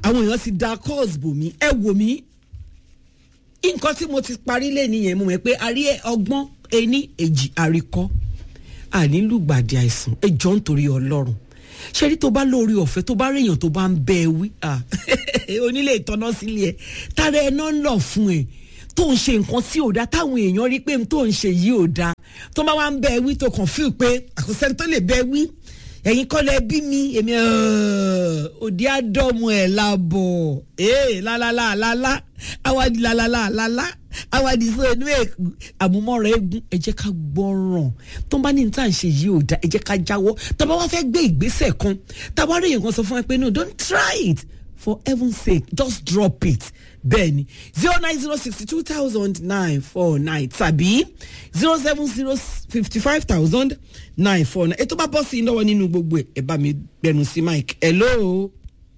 àwọn èèyàn ti da calls bò mí ẹ wò mí nǹkan tí mo ti parí lé nìyẹn mo mọ̀ pé a rí ọgbọ́n ení èjì àríkọ́ ànílùgbàdì àìsàn ẹ jọ ń torí ọlọ́run ṣé rí tó bá lórí ọ̀fẹ́ tó bá réèyàn tó bá ń bẹ ẹ wí ah, onílé ìtọ́nà sílé ẹ tára ẹ náà ń lọ fún ẹ tó ń ṣe nǹkan tí ò dáa táwọn èèyàn rí pé tó ń ṣe yìí ò dáa tó bá wá ń bẹ ẹ wí tó kàn fíì pé àkọsẹ́ni tó lè bẹ ẹ wí ẹ̀yin kọ́ lẹ bí mi èmi òdi àdọ́mu ẹ̀ labọ̀ ee lálálá lálá awadi lálálá lálá awadi sọ inú èkó àmúmọ́ra eégún ẹ jẹ́ ká gbọ́ràn tó ń bá ní ní tá à ń ṣe yìí ò dá ẹ jẹ́ ká jáwọ́ tá a bá wá fẹ́ gbé ìgbésẹ̀ kan tá a bá rí nǹkan sọ fún wa pé no don't try it for heaven's sake just drop it bẹ́ẹ̀ ni zero nine zero sixty two thousand nine four nine tàbí zero seven zero fifty five thousand nine four nine ètò bá bọ́ sí i lọ́wọ́ nínú gbogbo ẹ̀ ẹ̀ bá mi gbẹnu sí mike hello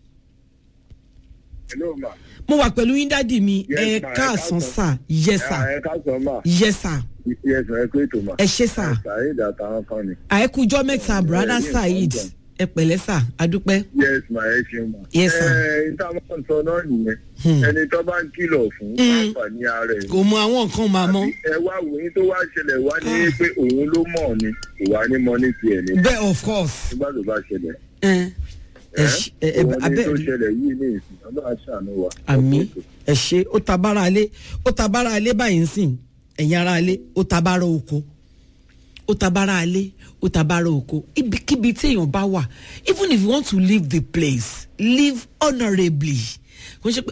hello ma. mo wà pẹ̀lú yín dádì mi Yes, ẹ ma, ẹ káàsán káàsán. sà yes sà ẹ ká sọ ma. yes sà yes ma ẹ kó ètò ma. ẹ ṣé sà saheed àtàwọn kan ni. àìkújọ́ mẹ́ta brother yes, saheed yes. ẹ pẹ̀lẹ́ sà adúpẹ́ yes ma ẹ ṣeun ma. Yes, sir. ẹ níta máa ń sọ náà nìyẹn. Hmm. ẹni tó bá ń kìlọ̀ fún àǹfààní ara ẹ̀. kò mọ àwọn nǹkan máa mọ́ ẹ wá wòyìn tó wá ṣẹlẹ̀ wá ní pé òun ló mọ̀ ni kò wá ní mọ ní tiẹ̀ ni bẹ́ẹ̀ of course nígbà tó bá ṣẹlẹ̀. ẹ ẹ ṣe- ẹ ẹ òun ní abẹ́ tó ṣẹlẹ̀ yìí ní ìsìn ọlọ́run aṣàánú wa. àmì ẹ ṣe ó ta bára alé ó ta bára alé báyìí ń sìn ẹ̀yin ara alé ó ta bára oko ó ta bára alé ó ta bára oko ibikíbi tí èèyàn bá wà even if you want to leave the place live honourably kò ṣe pé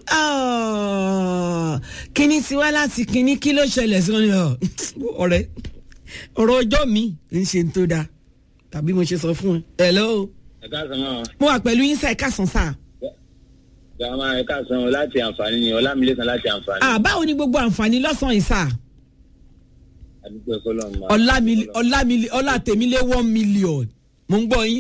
"Ah, kíní ti wá láti kíní kí ló ṣẹlẹ̀ sí ọ́nì ọ̀rẹ́ ọ̀rọ̀ ọjọ́ mi kì í ṣe ń tó dáa tàbí mo ṣe sọ fún ẹ hello ẹ̀ka san náà mo wà pẹ̀lú yín sáà ẹ̀ka sàn sáà gàmà ẹ̀ka san láti àǹfààní ni ọlámilẹ́sàn láti àǹfààní. ah báwo ni gbogbo àǹfààní lọ́sàn-án yìí sáà. àdúgbò ẹ̀kọ́ lọ́nà máa. ọlámilé ọlámilé ọlátẹmílé one million mo ń gbọ́ yín.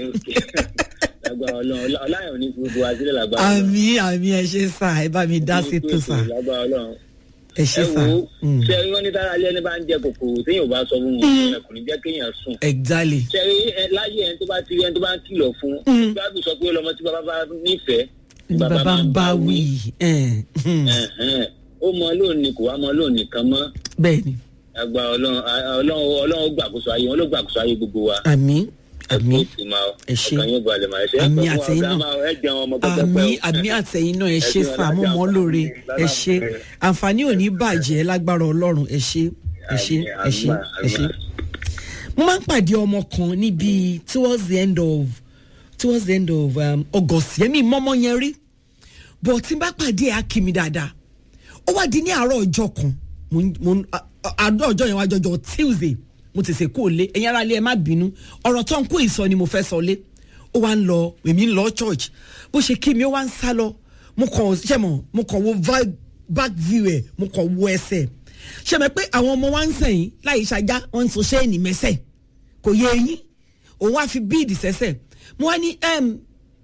lágbára ọlọ́run ọlá- ọláyàn ò ní fi gbogbo àtìlẹ́ lágbára àmì àmì ẹ ṣe sà ẹ bá mi dá sí tó sà lágbára ọlọ́run. ẹ ṣe ẹ sà. wo Mm. ṣe rí wọn ní tára alẹ́ ní bá ń jẹ kòkòrò téèyàn ò bá sọ fún wọn ẹ kò ní jẹ́ kéèyàn sùn. exactly. ṣe rí ẹ láyé ẹni tó bá ti rí ẹni tó bá ń kìlọ̀ fún Mm. báàbù sọ pé ọlọmọ tí bàbá bá nífẹ̀ẹ́ bàbá ń bá wí ẹ, hmm, Ẹ̀hẹ́n. ó mọ lónìí kò wá mọ lónìí kan mọ́ bẹ́ẹ̀ ni àgbà ọlọ́run ọlọ́run ọlọ́run gbàkóso ayé wọn ló gbàkóso ayé gbogbo wa. àmì àmì ẹ Ẹ ṣé. ọkàn yóò balẹ̀ máa ṣe. Àmì ẹ pẹ́ fún àtẹ̀yìn wa, náà. máa- ẹ jẹun ọmọ pẹ́pẹ́pẹ́ àmì o. àmì àtẹ̀yìn náà ẹ ṣe Ẹ ṣé, sà mo mọ́ lóore ẹ ṣe Lára- àǹfààní ò ní bàjẹ́ lágbára ọlọ́run ẹ ṣe ẹ ṣe ẹ ṣe ẹ ṣe. mo máa ń pàdé ọmọ kan níbi towards the end of towards the end of um, august yẹmi mọ́mọ́ yẹn rí but tí n bá pàdé ẹ̀ á kí mi dáadáa ó wá di ní àárọ̀ ọjọ́ kan mo ń- mo ń- a- a- àárọ̀ ọjọ́ yẹn wá jọjọ tuesday mo tètè kó o lé ẹ̀yin ara lé ẹ má bínú ọ̀rọ̀ tó ń kó ìsọ ni mo fẹ́ sọ lé ó wá ń lọ èmi ń lọ church bó ṣe kí mi ó wá ń sá lọ mo kàn ṣe mọ̀ mo kàn wo vi- back view ẹ̀ mo kàn wo ẹsẹ̀ ṣe mọ̀ pé àwọn ọmọ wa ń sẹ̀yìn láì ṣajá wọ́n ń so ṣéènì mẹ́sẹ̀ kò yé eyín òun wá fi bíìdì sẹ́sẹ̀ mo wá ní em,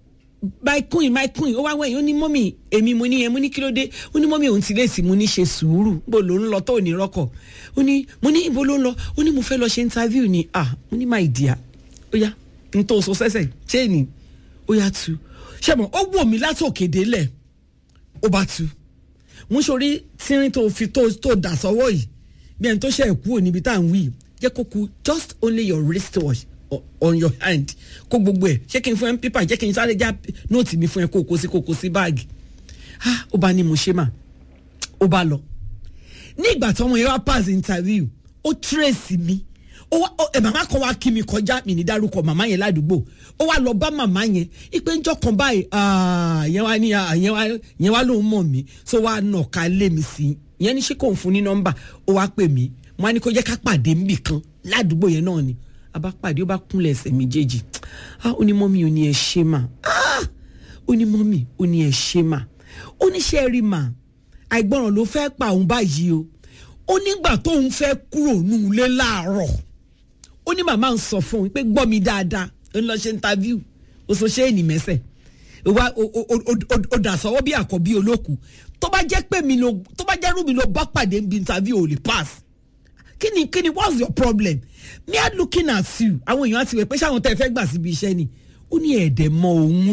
my queen my queen ó wá wẹ̀yìn ó ní mọ́mì èmi mo ní yẹn mo ní kí ló dé ó ní mọ́mì òun ti lè sí mo ní ṣe sùúrù bó ló ń lọ tó ní rọ́kọ̀ ó ní mo ní ibo ló ń lọ ó ní mo fẹ́ lọ ṣe interview ni ah mo ní my dear ó yá n tó so sẹ́sẹ̀ chain ó yá tu ṣé mo ó wò mí látòkè délẹ̀ ó bá tu mo sori tírín tó fi tó tó dà sọ́wọ́ yìí bí ẹni tó ṣe ẹ̀kú ò níbi tá à ń wí jẹ́ kó ku just only your wristwatch o- on your hand kó gbogbo ẹ̀ ṣé kí n fún ẹ pípà jẹ́ kí n sáré já nóòtì mi fún ẹ kó o kó sí kó o kó sí báàgì ah ó bá ní mo ṣe mà ó bá lọ ní ìgbà tí ọmọ yẹn wá pass interview ó trace mi ó wá ó- ẹ màmá kan wá kí mi kọjá mi ní dárúkọ màmá yẹn ládùúgbò ó wá lọ bá màmá yẹn ipe ńjọ́ kan báyìí ah, yẹn wá ní ah, yẹn wá yẹn wá lòun mọ̀ mí so wá nà ká lé mi sí i yẹn ní ṣé kò ń fún ní nọ́mbà ó wá pè mí mo á ní kó jẹ́ ká pàdé níbì kan ládùúgbò yẹn náà ni a bá pàdé ó bá kúnlẹ̀ ẹsẹ̀ méjèèjì ah ó ní mọ́mí ò ní ẹ ṣe mà ah ó ní mọ́mí ó ní ẹ ṣe mà ó ní ṣe rí mà àìgbọràn ló fẹ́ pa òun báyìí o ó nígbà tóun fẹ́ kúrò nù ilé láàárọ̀ ó ní màmá ń sọ fún un pé gbọ́ mi dáadáa ó ń lọ ṣe interview ó sọ ṣé ènì mẹ́sẹ̀ ó wá ó- ó- ó- ó- ó dà sọ́wọ́ bí àkọ́bí olókùú tó bá jẹ́ pé mi ló tó bá jẹ́ rú mi ló bá pàdé níbi interview ò lè pass kí ni kí ni what's your problem me are looking at you àwọn èèyàn á ti wẹ̀ pé ṣáwọn tẹ́ ẹ fẹ́ gbà síbi iṣẹ́ ni ó ní ẹ̀ẹ́dẹ̀ mọ òun rí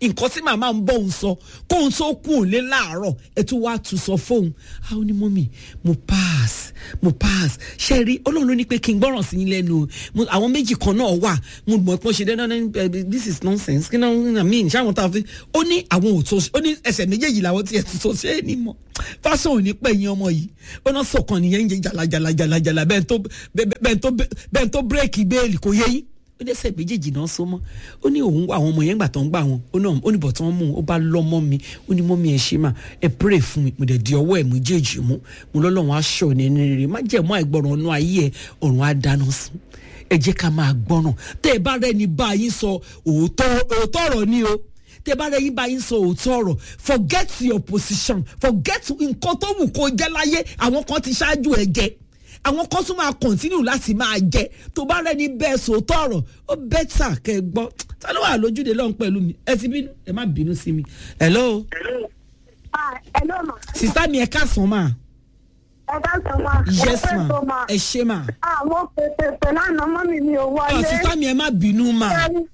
nǹkan tí màmá ń bọ̀ ń sọ kóun tó kú òun lé láàárọ̀ ẹ tún wá tún sọ fóun a ó ní mọ́mì mo pass mo pass ṣe rí ọlọ́run ló ní pé kí n gbọ́ràn sí yín lẹ́nu o Mo- àwọn méjì kan náà wà mo mọ̀ pé wọ́n ṣe dandan ní this is nonsense kí náà I mean ṣé àwọn tá a fi ó ní àwọn ò tó ó ní ẹsẹ̀ méjèèjì làwọn tiẹ̀ tó tó ṣe é ní mọ̀ fásán ò ní pẹ̀yìn ọmọ yìí ó náà sọ̀kan nìyẹn ń jẹ jàlàjàlàjàlàjàlà bẹ́ẹ̀ tó bẹ́ẹ̀ bẹ́ẹ̀ tó bẹ́ẹ̀ tó bírèkì bẹ́ẹ̀lì kò yẹ yín ó dẹ́sẹ̀ méjèèjì náà so mọ́ ó ní òun àwọn ọmọ yẹn gbà tó ń gbà wọn ó náà ó ní bọ̀tán mú un ó bá lọ́ mọ́ mi ó ní mọ́ mi ẹ̀ ṣe mà ẹ pray fún mi mo dẹ̀ di ọwọ́ ẹ̀ méjèèjì mú mo lọ́lọ́run aṣọ ní ẹni rere má jẹ́ mọ́ àìgbọràn ọ̀nà ayé ẹ̀ ọ̀run á dáná sun ẹ jẹ́ ká máa gbọ́ràn tẹ́ ẹ bá rẹ́ni bá yín sọ òótọ́ òótọ́ ọ̀rọ̀ ni o tẹ́ bá rẹ́yìn bá yín sọ òótọ́ ọ̀rọ̀ forget your position forget nǹkan tó wù kó jẹ́ láyé àwọn kan ti ṣáájú ẹ̀ jẹ́ àwọn kan tún máa continue láti máa jẹ tó bá rẹni bẹ́ẹ̀ sòótọ́ ọ̀rọ̀ ó bẹ́tà kẹ́ ẹ gbọ́ ta ló wà lójúde lọ́hùn pẹ̀lú mi ẹ ti bínú ẹ má bínú sí mi hello Ah, hello ma. sista mi ẹ káàsán ma Ẹ ká sọ ma. yes Ẹ fẹ́ ma sọ ma. ẹ ṣe ma Àwọn pèpè pẹ̀lú àná mọ́ mi mi ò ọ wọlé. sista mi ẹ má bínú ma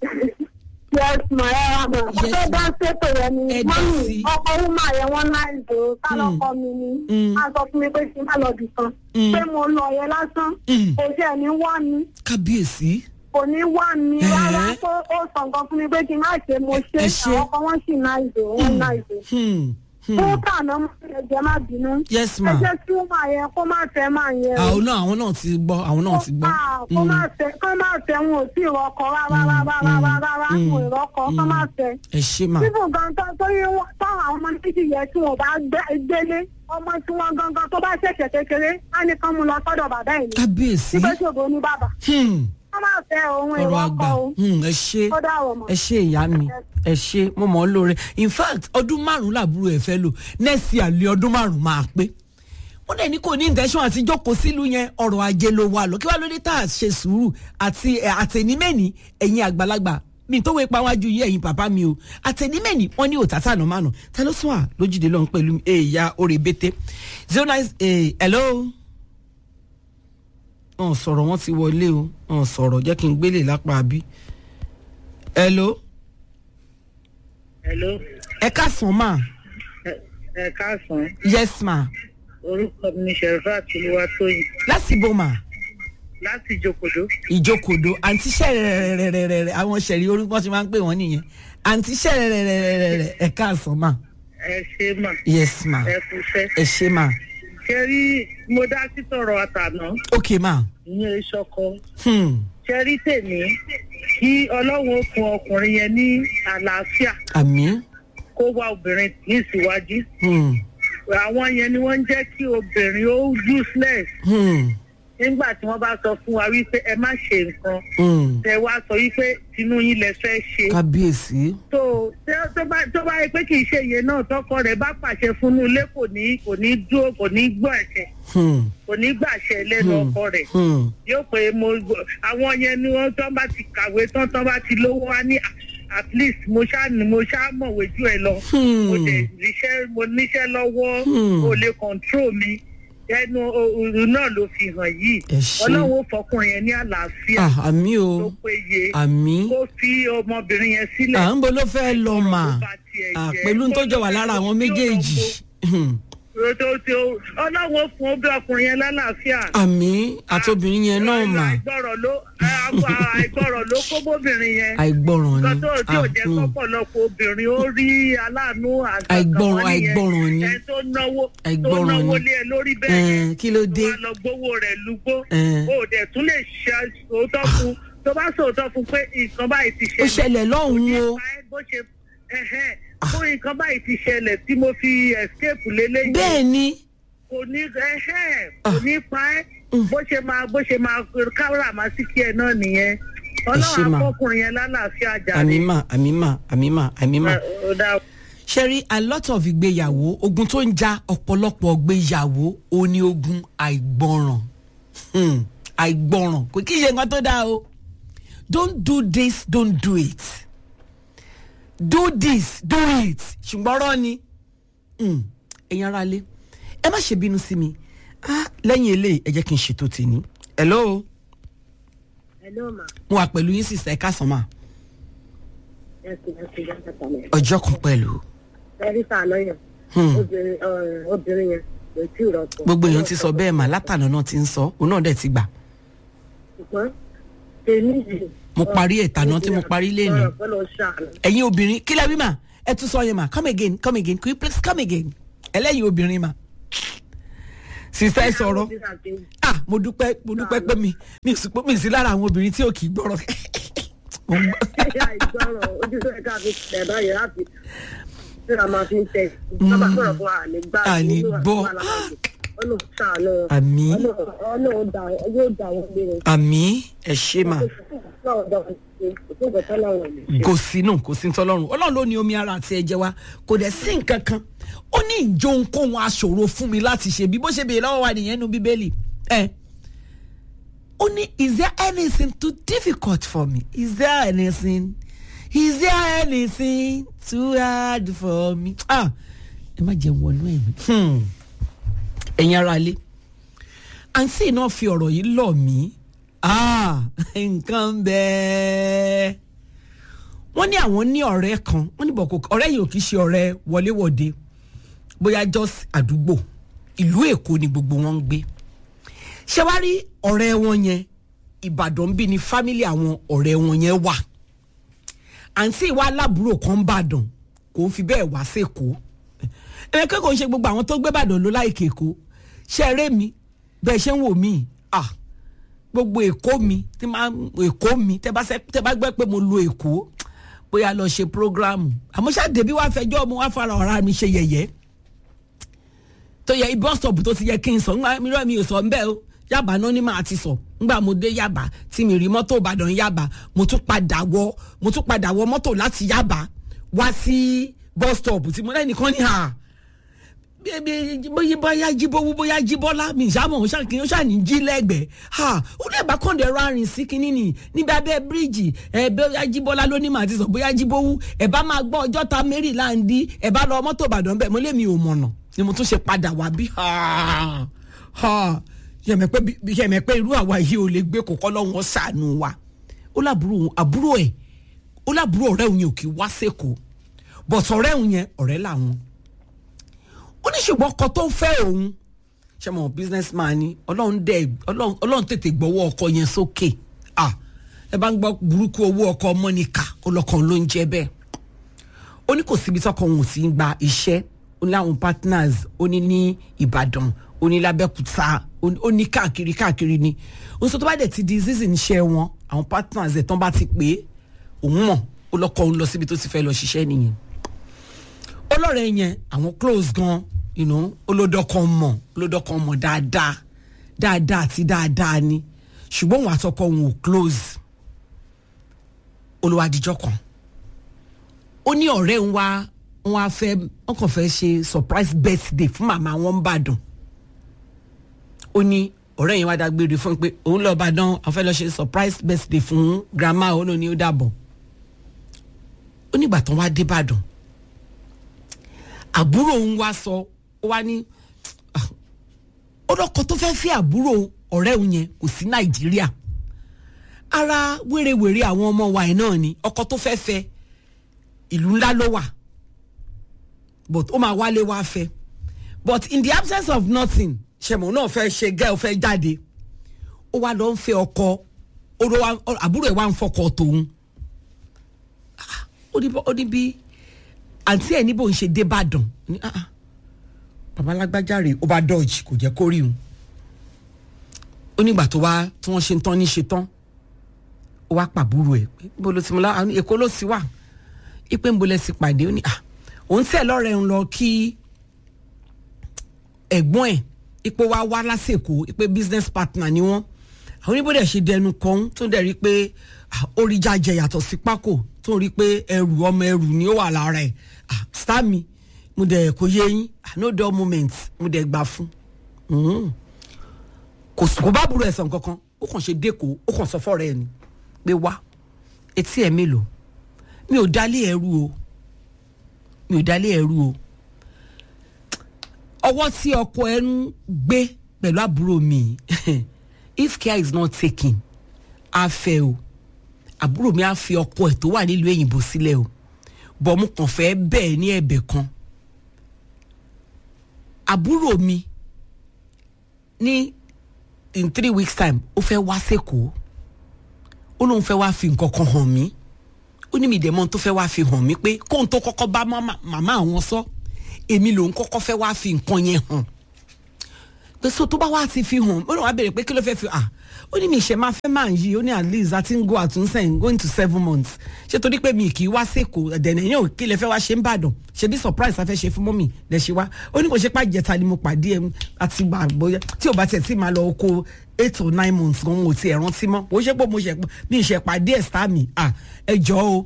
Yes ma ẹ wá ma. Yes, Ẹ ma. dá ṣètò yẹn ni. Ẹ dá Mọ́mì sí. ọkọ̀ ọ̀hún máa yẹ wọ́n náà ìdò. Kálọ́kọ mi ni. Mm. A sọ fún mi pé kí n má lọ bì kan. Mm. Pé mo lọ yẹn lásán. Mm. Kò sí ẹni wá mi. kábíyèsí Kò ní wá mi Ẹ̀hẹ́. rárá. Ó ó sọ nǹkan fún mi pé kí n má ṣe mo ṣe. Ẹ ṣé. Àwọn ọkọ̀ wọn sì náà ìdò. Wọ́n náà ìdò. hmm, hmm. Fún kàná mọ́ ẹ̀jẹ̀ má bínú. yes Ẹ ma jẹ́ kí ó máa yẹ kó má fẹ́ máa yẹ. o. àwọn náà àwọn náà ti gbọ́ àwọn náà ti gbọ́ Ah, kó má fẹ́ kó má fẹ́ wọn ò tí ì rọkọ rárá rárá rárá rárá mm, wọn ò rọkọ kó má fẹ́. ẹ ṣe ma bíbù gan tó torí wọn- táwọn àwọn ọmọ méjì yẹn tí wọn bá gbé- gbélé ọmọ tí wọn gangan tó bá ṣẹ̀ṣẹ̀ kékeré á ní kán mú lọ sọ́dọ̀ bàbá ẹ̀ ní. kábíyèsí nígbà tí òbó ní bàbá hmm, kó má fẹ́ òun ọ̀rọ̀ ìrọ́kọ àgbà o hmm, ẹ ṣe ó dáwọ̀ mọ́. ẹ ṣe ìyá mi ẹ ṣe mo mọ̀ ọ́ lóore in fact ọdún márùn-ún làbúrò ẹ̀ fẹ́ lò next year lé ọdún márùn-ún máa pé wọ́n dẹ̀ ní kò ní intention àti jókòó sílùú yẹn ọ̀rọ̀ ajé ló wà lọ kí wàá lóde tá a ṣe sùúrù àti ẹ̀, àtẹ̀nímẹ́ni ẹ̀yin àgbàlagbà mi tó wé pawájú yìí ẹ̀yin bàbá mi o àtẹ̀nímẹ́ni wọ́n ní òtátà náà mánà ta ló sún à lójúde lọ́n pẹ̀lú mi èèyà orí bété zero nine eh, hello wọn sọ̀rọ̀ wọn ti wọlé o wọn sọ̀rọ̀ jẹ́ kí n gbélé lápá bí hello Hello, ẹ káàsán mà ẹ- ẹ káàsán. yes ma Orúkọ mi ni Sherifat Olúwatóyìn láti bò mà láti Ìjòkòdó. ìjókòdó àǹtí ṣẹ̀rẹ̀rẹ̀rẹ̀rẹ̀ àwọn ṣẹ̀rí orúkọ tí wọ́n ń pè wọ́n nìyẹn àǹtí ṣẹ̀rẹ̀rẹ̀rẹ̀rẹ̀ ẹ káàsán mà Ẹ ṣe mà, yes ma ẹ kúṣẹ́. ẹ ṣe mà Ṣé rí mo dá sí tọ̀rọ̀ àtàná? ok ma Ìyẹn ìṣọkọ. hmm. Ṣé rí tèmi? Kí Ọlọ́run ó fún ọkùnrin yẹn ní àlàáfíà àmì kó wá obìnrin ní ìsíwájú. hmm. Àwọn yẹn ni wọ́n ń jẹ́ kí obìnrin ó useless hmm. nígbà tí wọ́n bá sọ fún wa wípé ẹ má ṣe nǹkan. hmm. Tẹ wá sọ wípé tinú yín lẹ fẹ́ ṣe. kábíyèsí tó tó- tó bá tó bá yẹ pé kì í ṣe iye náà tọkọ rẹ̀ bá pàṣẹ fún un ilé kò ní kò ní dúró kò ní gbọ́ ẹ̀ṣẹ̀ hmm. kò ní gbàṣẹ lẹ́nu Hmm. ọkọ rẹ̀ hmm. yóò pé mo gbọ́- àwọn yẹn ni wọ́n tán bá ti kàwé tán tán bá ti lówó wá ní at least mo ṣáà ní mo ṣáà mọ̀wé jù ẹ lọ Hmm. mo dẹ̀ níṣẹ́ mo níṣẹ́ lọ́wọ́ Hmm. o lè control mi ẹnu òru náà ló fi hàn yìí Ẹ ṣé. ọlọ́run ó fọkùnrin yẹn ní àlàáfíà ah, àmì o tó péye àmì kó fi ọmọbìnrin yẹn sílẹ̀ à ń bo ló fẹ́ lọ mà bá tiẹ̀ Ah, jẹ́. pẹ̀lú tó jọ wà lára àwọn méjèèjì Hmm. tó tí ó ọlọ́run ó fún obì ọkùnrin yẹn lálàáfíà. àmì àtobìnrin yẹn náà mà àìgbọràn ló àìgbọràn ló kó bóbìnrin yẹn. àìgbọràn nǹkan ni tó tí ò Ah, jẹ́ hmm. kọ́pọ̀lọpọ̀ obìnrin ó rí aláàánú Àìgbọràn- àìgbọràn ni. ẹ tó náwó tó Àìgbọràn náwó ni. lé ẹ lórí bẹ́ẹ̀ Eh, yẹn. kí ló dé? tó wá lọ gbowó rẹ̀ lúgbó. Eh. o dẹ̀ tún lè ṣe òótọ́ fún tó bá sòótọ́ fún pé nǹkan báyìí ti ó ṣẹlẹ̀ ṣẹlẹ̀ lọ́hùn-ún o nípa ẹ bó ṣe ẹhẹn fún nǹkan báyìí ti ṣẹlẹ̀ tí mo fi escape lélẹ́yìn bẹ́ẹ̀ ni kò ní ẹhẹn kò ní pa ẹ́ bó ṣe máa bó ṣe máa káwọ́rà máa sí kí ẹ náà nìyẹn ṣé ọlọ́run mà? akọkùnrin yẹn lálàáfíà jáde. àmì mà àmì mà àmì mà àmì mà. ó dá ṣe rí a lot of ìgbéyàwó ogun tó ń ja ọ̀pọ̀lọpọ̀ ìgbéyàwó ó ní ogun àìgbọràn Hmm, àìgbọràn kò kí ṣe nǹkan tó dáa o don't do this don't do it do this do it ṣùgbọ́n ọ̀rọ̀ ni Hmm, ẹ̀yin ara lé ẹ má ṣe bínú sí mi Ah, lẹ́yìn eléyìí ẹ jẹ́ kí n ṣètò tèmi hello hello ma mo wà pẹ̀lú yín sísè ẹ káàsán mà ẹ ẹ sì ẹ sì jẹ́ kẹta mẹ́. ọjọ́ kan pẹ̀lú ẹ̀rí sàánà yẹn Hmm. obìnrin ọ̀, obìnrin yẹn kò tí ì rọ̀tọ̀. gbogbo èèyàn ti sọ bẹ́ẹ̀ mà látànà náà ti ń sọ òun náà dẹ̀ ti gbà ṣùgbọ́n tèmi yìí. Mo parí ẹ̀ tàná tí mo parí lénìí. ọ̀rọ̀ pẹ́ lọ ṣàánú. ẹ̀yin obìnrin kí lẹ́ wí mà ẹ tún sọ yẹn mà come again come again could you please come again ẹlẹ́yin obìnrin mà sísá ẹ sọ̀rọ̀ ah mo dúpẹ́ mo dúpẹ́ pé mi mi sì pé mi sí lára àwọn obìnrin tí ò kì í gbọ́rọ̀ Mo ń gbọ́. ẹ̀yà ìgbọràn ojú tó ẹ̀ka fi tẹ̀ báyìí láti tí a máa fi ń tẹ̀. sábà sọ̀rọ̀ fún wa àlè gbá Àní gbọ́. ọ̀nà ṣàánú. Àmín. ọ̀nà yóò dà wọ́n lé rẹ̀. àmì ẹ ṣe mà kò sínú kò sí tọlọ́run ọlọ́run ló ní omi ara àti ẹ̀jẹ̀ wa kò dẹ̀ sí nǹkan kan ó ní ìjọ ohunkóhun aṣòro fún mi láti ṣe bí bó ṣe bèèrè lọ́wọ́ wa nìyẹn nu bíbélì ẹ ó ní is there anything too difficult for me is there anything is there anything too hard for me ah ẹ má jẹun wọnú ẹ̀mí Hmm. ẹ̀yin ara lé àǹtí náà fi ọ̀rọ̀ yìí lọ̀ mí ah nǹkan bẹ́ẹ̀ wọ́n ní àwọn ní ọ̀rẹ́ kan wọ́n ní bọ̀kọ̀ ọ̀rẹ́ yìí ò kì í ṣe ọ̀rẹ́ wọléwọ̀de bóyá just àdúgbò ìlú èkó ni gbogbo wọn ń gbé ṣé wàá rí ọ̀rẹ́ wọn yẹn ìbàdàn bí ni fámílì àwọn ọ̀rẹ́ wọn yẹn wà àǹtí ìwà aláàbúrò kan ń bàdàn kò ń fi bẹ́ẹ̀ wá sẹ́kọ̀ọ́ ẹ̀rẹ́ kẹ́kọ̀ọ́ ń ṣe gbogbo àwọn tó gbé bàdàn ló láìkè èkó ṣe eré mi bẹ́ẹ̀ ṣe ń wò mí ah gbogbo èkó mi tí máa èkó mi tẹ́ bá sẹ́- tẹ́ bá gbẹ́ pé mo lo èkó bóyá lọ ṣe programu àmọ́ ṣáà dèbí wàá fẹjọ́ mo wá fara ọ̀rá mi ṣe yẹ̀yẹ́ tó yẹ bus stop tó ti yẹ kí n sọ ńgbà mi rọ mi ò sọ ńbẹ o yaba náà ni màá ti sọ ńgbà mo dé yaba tí mi rí mọ́tò ìbàdàn yaba mo tún padà wọ mo tún padà wọ mọ́tò láti yaba wá sí bus stop tí mo lẹ́nìkan ní hà bíi bóyá bóyá jíbówú bóyá jíbọ́lá mi ìṣàmọ̀ ó ṣàkíyàn ó ṣàní jí lẹ́gbẹ̀ẹ́ ha ó lè bá kọ́ńdẹ̀ rárìn sí kínní nì níbi abẹ́ bíríìjì ẹ bóyá jíbọ́lá ló ní màá ti sọ bóyá jíbówú ẹ bá máa gbọ́ ọjọ́ ta maryland ẹ bá lọ mọ́tò ìbàdàn bẹ́ẹ̀ mo lé mi ò mọ̀nà ni mo tún ṣe padà wá bí ha ha yẹmẹ pé bí yẹmẹ pé irú àwa yìí ò lè gbé kókó lọ́wọ́ sànù wa ó lábúrò òun àbúrò ẹ̀ ó lábúrò ọ̀rẹ́ òun yẹn ò kì í wá sẹ́kọ̀ọ́ bọ̀tọ̀ ọ̀rẹ́ òun yẹn ọ̀rẹ́ làwọn ó ní ṣùgbọ́n ọkọ tó fẹ́ òun ṣe mọ̀ business man ni ọlọ́run dẹ̀ ọlọ́run ọlọ́run tètè gbọ́wọ́ ọkọ yẹn sókè ah ẹ bá ń gbọ́ burúkú owó ọkọ mọ́nìkà ọlọ́kan ló ń jẹ́ bẹ́ẹ̀ ó ní kò síbi tọkọ òun ò sí ń gba iṣẹ́ ó ní àwọn partners ó ní ní ìbàdàn ó ní lábẹ́kúta ó ní- ó ní káàkiri káàkiri ni ó sọ tó bá dẹ̀ ti di season iṣẹ́ wọn àwọn partners ẹ̀ tán bá ti pè é òun mọ̀ ó lọ́kọ̀ òun lọ síbi tó ti fẹ́ lọ ṣiṣẹ́ nìyẹn ọlọ́rẹ̀ yẹn àwọn close gan you know, olódọ́kan mọ̀ olódọ́kan mọ̀ dáadáa dáadáa àti dáadáa ni ṣùgbọ́n òun àtọkọ òun ò close olùwàdìjọ́ kan ó ní ọ̀rẹ́ ń wá ń wá fẹ́ wọ́n kàn fẹ́ ṣe surprise birthday fún màmá wọn ń bàdàn ó ní ọ̀rẹ́ yẹn wá dágbére fún un pé òun lọ́ọ́ bàdàn àwọn fẹ́ lọ́ọ́ ṣe surprise birthday fún grandma òun ló ní ó dàbọ̀ ó nígbà tán wá dé bàdàn àbúrò òun wá sọ ó wá ní "Ah, ọlọ́kọ tó fẹ́ẹ́ fẹ́ àbúrò ọ̀rẹ́ òun yẹn kò sí nàìjíríà ara wérewère àwọn ọmọ wa ẹ̀ náà ni ọkọ tó fẹ́ẹ́ fẹ́ ìlú ńlá ló wà but ó máa wálé wá fẹ́ but in the absence of nothing ṣẹ̀mọ̀ náà fẹ́ ṣe gẹ́ ọ fẹ́ jáde ó wá lọ ń fẹ́ ọkọ ó lọ wá- àbúrò ẹ̀ wá ń fọkọ tòun Ah, ó ní bọ́- ó ní bí àǹtí ẹ̀ níbo ń ṣe débàdàn ní ah ah bàbá lágbájáre ó bá dodge kò jẹ́ kó rí òun ó nígbà tó wá tí wọ́n ṣe ń tán ní ṣe tán ó wá pàbúrò ẹ̀ pé níbo ló ti mú láwọn èkó ló ti wà ipe ń bolẹ̀ sí pàdé ó ní ah òun tẹ̀ lọ́rẹ̀ ń lọ kí ẹ̀gbọ́n ẹ̀ ipò wa wá lásìkò ipe business partner ni wọ́n àwọn oníbòdè ṣe dẹnu kan tó dẹ̀ rí pé ah, orí jájẹ yàtọ̀ sí pákó tó rí pé ẹrù ọmọ ẹrù ni ó wà lára ẹ̀ ah, star mi mo dẹ̀ kò yé yín ah, no dull moment mo dẹ̀ gbà fún Mhm. kò s- kò bá burú ẹ̀sán kankan ó kàn ṣe dẹ́kọ̀ ó kàn sọ fọ́ọ̀rẹ́ ẹ̀ ni pé wá etí ẹ̀ mélòó mi ò dálé ẹrú o mi ò dálé ẹrú o ọwọ́ tí ọkọ ẹ ń gbé pẹ̀lú àbúrò mi if care is not taken á fẹ́ o àbúrò mi á fi ọkọ ẹ̀ tó wà nílùú èyìnbó sílẹ̀ o bọ̀ mo kàn fẹ́ bẹ́ẹ̀ ní ẹ̀bẹ̀ kan àbúrò mi ní in three weeks time ó fẹ́ wá sẹ́kọ̀ọ́ ó lóun fẹ́ wá fi nǹkan kan hàn mí ó ní mi dẹ̀ mọ́ ohun tó fẹ́ wá fi hàn mí pé kóun tó kọ́kọ́ bá màmá màmá àwọn sọ èmi lòun kọ́kọ́ fẹ́ wá fi nǹkan yẹn hàn pé so tó bá wá ti fi hàn ó lóun wá béèrè pé kí ló fẹ́ fi à ó ní mi ìṣe máa fẹ́ máa yí ó ní at least àti ń go àtúnṣe going to seven months ṣé torí pé mi kì í wá sẹ́kọ̀ọ́ ẹ̀dẹ̀nẹ̀ yẹn ò kí lè fẹ́ wá ṣe ń bàdàn ṣe bí surprise afẹ́ ṣe fún mọ́mì lẹ̀ ṣe wá ó ní kò ṣe pá jẹta ni mo pàdé ẹ̀ àti gbà bóyá tí ò bá tẹ̀ tí máa lọ oko eight or nine months gan mo ti ẹ̀ rántí mọ́ ó ṣe pé mo ṣe mi ìṣe pàdé ẹ̀ star mi à ẹ jọ o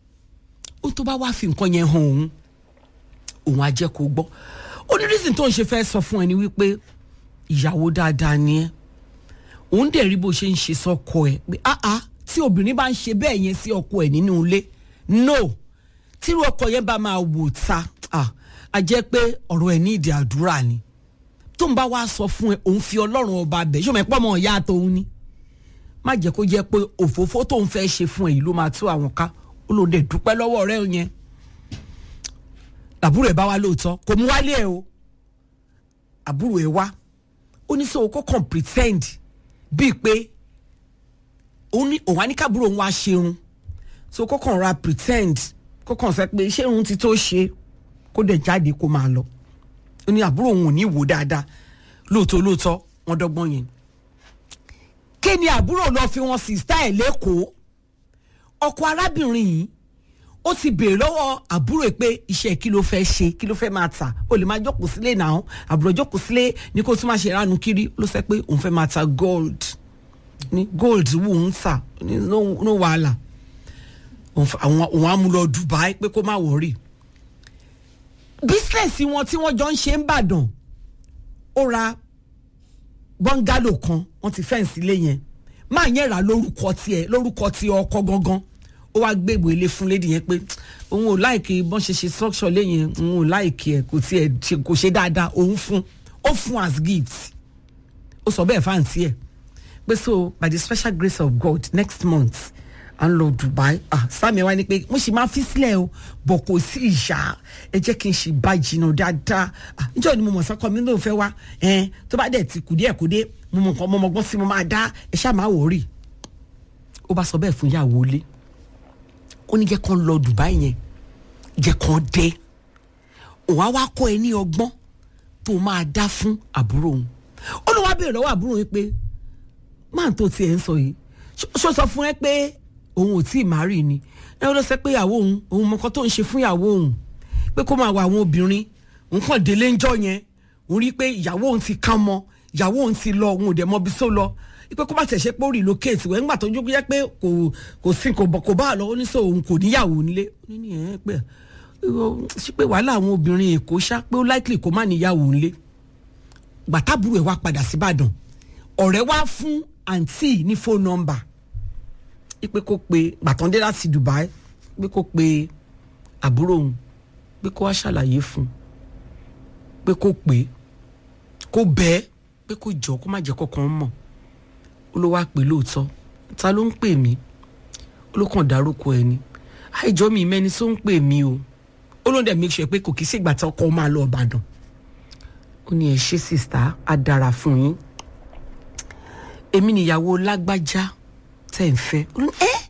ó tó bá wá fi nǹkan yẹn hàn òun òun á jẹ́ kó gbọ́ ó ní reason tó ń ṣe fẹ́ sọ fún ẹ ni wípé ìyàwó dáadáa ni ẹ́ òun dẹ̀ rí bó ṣe ń ṣe sọ́kọ ẹ̀ pé áá tí obìnrin bá ń ṣe bẹ́ẹ̀ yẹn sí ọkọ ẹ̀ nínú ilé no tírú ọkọ yẹn bá máa wò ta ah, a jẹ́ pé ọ̀rọ̀ ẹ̀ ní ìdí àdúrà ni tó ń bá wá sọ fún ẹ òun fi ọlọ́run ọba bẹ̀ ṣó mẹ́pọ̀ mọ́ ìyá tòun ni má jẹ́ kó jẹ́ pé òfófó tóun fẹ́ ṣe fún ẹ yìí ló máa tú àwọn ká ó lò dé dúpẹ́ lọ́wọ́ ọ̀rẹ́ yẹn àbúrò ẹ̀ bá wá lóòótọ́ kò mú wálé ẹ o àbúrò ẹ̀ wá ó ní sọ kó kàn pretend bíi pé òun ní òun á ní kábúrò òun wá ṣeun so kó kàn ra pretend kó kàn sọ pé ṣé òun ti tó ṣe kó dẹ̀ jáde kó máa lọ ó ní àbúrò òun ò ní wò dáadáa lóòótọ́ lóòótọ́ wọ́n dọ́gbọ́n yẹn kí ni àbúrò lọ fi wọn sìstá ẹ̀ lẹ́kọ̀ọ́ ọkọ arábìnrin yìí ó ti béèrè lọ́wọ́ àbúrò ẹ̀ pé iṣẹ́ kí ló fẹ́ ṣe kí ló fẹ́ máa tà ó lè máa jókòó sílé náà àbúrò jókòó sílé ní kó tún máa ṣe ìranu kiri ló sọ pé òun fẹ́ máa ta gold ní gold wù ń tà ní no no wàhálà òun f- àwọn òun á mú lọ Dubai pé kó má wọrí bísínẹ́sì wọn tí wọ́n jọ ń ṣe ń bàdàn ó ra bọ́ngálò kan wọ́n ti fẹ́ǹsì ilé yẹn máa yẹn rà lórúkọ tiẹ̀ lórúkọ ti ọkọ gangan ó wá gbé ìwé ilé fún lédi yẹn pé òun ò láìkì bọ́n ṣe ṣe structure lé yẹn òun ò láìkì ẹ̀ kò tiẹ̀ ṣe- kò ṣe dáadáa òun fún ó fún as gift ó sọ bẹ́ẹ̀ fáǹtì ẹ̀ pé so by the special grace of God next month à ń lọ Dubai ah sami wa ni pé mo sì máa fi sílẹ̀ o bọ̀ kò sí ìyá ẹ jẹ́ kí n ṣì bá jìnnà dáadáa ah níjọ́ ni mo mọ̀ sọ́kọ mi ló fẹ́ wá ẹ̀ tó bá dẹ̀ ti kù díẹ̀ kù dé mo mọ̀ nǹkan mo mọ̀ gbọ́n sí mo máa dá ẹ ṣáà máa wò ó rì ó bá sọ bẹ́ẹ̀ fún ìyàwó ilé ó ní jẹ́ kán lọ Dubai yẹn jẹ́ kán dé òun á wá kọ́ ẹ ní ọgbọ́n tó máa dá fún àbúrò òun ó ló wá béèrè lọ́wọ́ àbúrò yẹn pé máà tó tiẹ̀ ń sọ yìí ṣó- ṣó sọ fún ẹ pé òun ò tí ì má rí ni ẹ ló sọ pé ìyàwó òun òun mọ nǹkan tó ń ṣe fún ìyàwó òun pé kó máa wà àwọn obìnrin òun kàn délé ń jọ yẹn òun rí i pé ìyàwó òun ti kán mọ ìyàwó òun ti lọ òun ò dẹ̀ mọ ibi tó lọ pé kó má tẹ̀ ṣe pé ó relocate wẹ̀ ńgbà tó jókòó yẹ pé kò kò sí kò bọ̀ kò bá a lọ ó ní sọ òun kò níyàwó nílé ó ní ní ẹ̀ pé ṣé pé wàhálà àwọn obìnrin èkó ṣá pé ó likely kó má níyàwó nílé gbàtàbúrò ẹ̀ wá padà síbàdàn ọ̀rẹ́ wá fún àǹtí ní fóònù nọ́mbà pé kó pe gbàtàndé láti Dubai pé kó pe àbúrò òun pé kó wá ṣàlàyé fún un pé kó pè é kó bẹ́ẹ̀ pé kó jọ kó má jẹ́ kọ́kàn mọ̀ ó ló wá pè lóòótọ́ ta ló ń pè mí ó ló kàn dárúkọ ẹni àìjọ mi mẹ́ni tó ń pè mí o ó ló ń dẹ̀ make sure pé kò kí sígbà tí ọkọ máa lọ Ìbàdàn ó ní ẹ ṣe sista á dára fún yín èmi nìyàwó lágbájá tẹ̀ ń fẹ́ ó ní ẹ́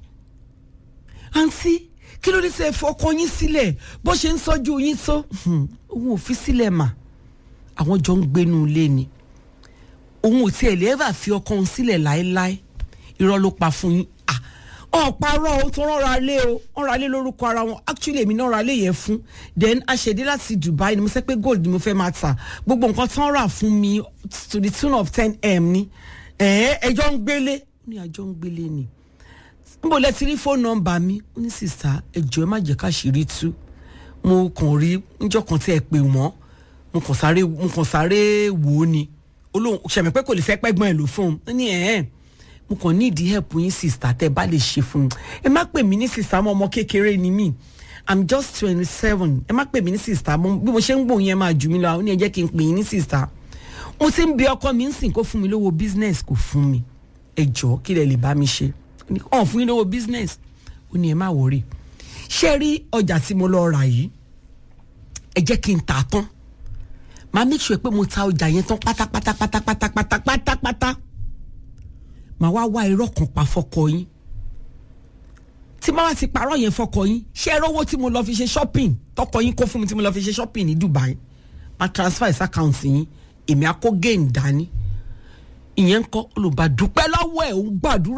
àǹtí kí ló dé tẹ́ ẹ fọkọ yín sílẹ̀ bó ṣe ń sọ́jú yín tó Hmm, òun ò fi sílẹ̀ mà àwọn jọ ń gbénu ilé ni òun ò tiẹ̀ lè ẹ́fà fi ọkọ òun sílẹ̀ láéláé irọ́ ló pa fún yín Ah, ọ̀parọ́ o tó rọra lé o wọ́n ra lé lórúkọ ara wọn actually èmi náà ra lé yẹn fún then aṣèdè láti Dubai ni mo sẹ́ pé gold ni mo fẹ́ máa tà gbogbo nǹkan tán rà fún mi to the tune of ten m ni ẹ̀ẹ́ ẹjọ́ ń gbélé ó ní àjọ ń gbélé ni níbo lẹ ti rí fóònù nọ́mbà mi ó ní sista ẹjọ́ ẹ má jẹ́ káṣírí tú mo kàn rí níjọ́ kan tí ẹ pè wọ́n mo kàn sáré mo kàn sáré wò ó ni olóhùn ṣẹ̀mí pé kò lè fẹ́ pẹ́gbọ́n ẹ̀ ló fún un ó ní ẹ̀ẹ́ mo kàn ní ìdí help yín sista tẹ́ ẹ bá lè ṣe fún un ẹ má pè mí ní sista mọ́ ọmọ kékeré ni mí i'm just twenty seven ẹ má pè mí ní sista mọ́ bí mo ṣe ń gbòòyìn ẹ máa jù mí lọ ó ní ẹ jẹ́ kí n pè yín ní sista mo ti ń bi ọkọ mi ń sìn kó fún mi lówó business kò fún mi ẹ jọ̀ọ́ kí lẹ lè bá mi ṣe ọ̀n fún yín lówó business ó ní ẹ má wọrí ṣé rí ọjà tí mo lọ rà yìí ẹ jẹ́ kí n tà á tán màá make sure pé mo ta ọjà yẹn tán pátápátá pátápátá pátápátá pátá màá wá wá irọ́ kan pa fọkọ yín tí màá wá ti parọ́ yẹn fọkọ yín ṣé ẹ rówó tí mo lọ fi ṣe shopping tọkọ yín kó fún mi tí mo lọ fi ṣe shopping ní Dubai máa transfer sí account yín èmi á kó gain dání ìyẹn ń kọ́ olùbàdúpẹ́ lọ́wọ́ ẹ̀ ń gbàdúrà